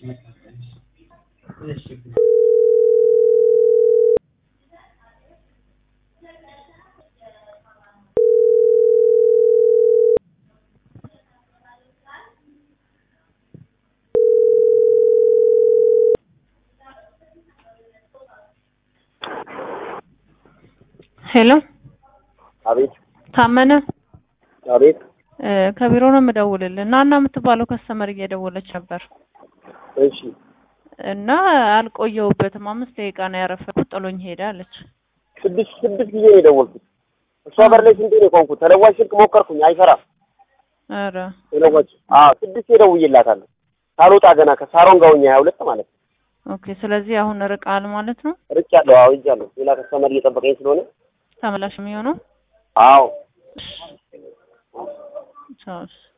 ሄሎ አቤት ታመነ አቤት እ ከቢሮ ነው የምደውልልህ እና እና የምትባለው ከስተመር እየደወለች ነበር እሺ እና አልቆየሁበትም አምስት ደቂቃ ነው ያረፈድኩት ጥሎኝ ሄደ አለች ስድስት ስድስት ጊዜ ነው የደወልኩት እሷ በር ላይ ስንቴ ነው የቆምኩት ተለዋጭ ስልክ ሞከርኩኝ አይሰራም ኧረ ተለዋጭ አዎ ስድስት ደውዬላታለሁ ሳልወጣ ገና ከሳሮን ጋር ሆኜ ሀያ ሁለት ማለት ነው ኦኬ ስለዚህ አሁን ርቃል ማለት ነው ርቄያለሁ አዎ ሄጃለሁ ሌላ ከስተመር እየጠበቀኝ ስለሆነ ተመላሽ የሚሆነው አዎ ቻው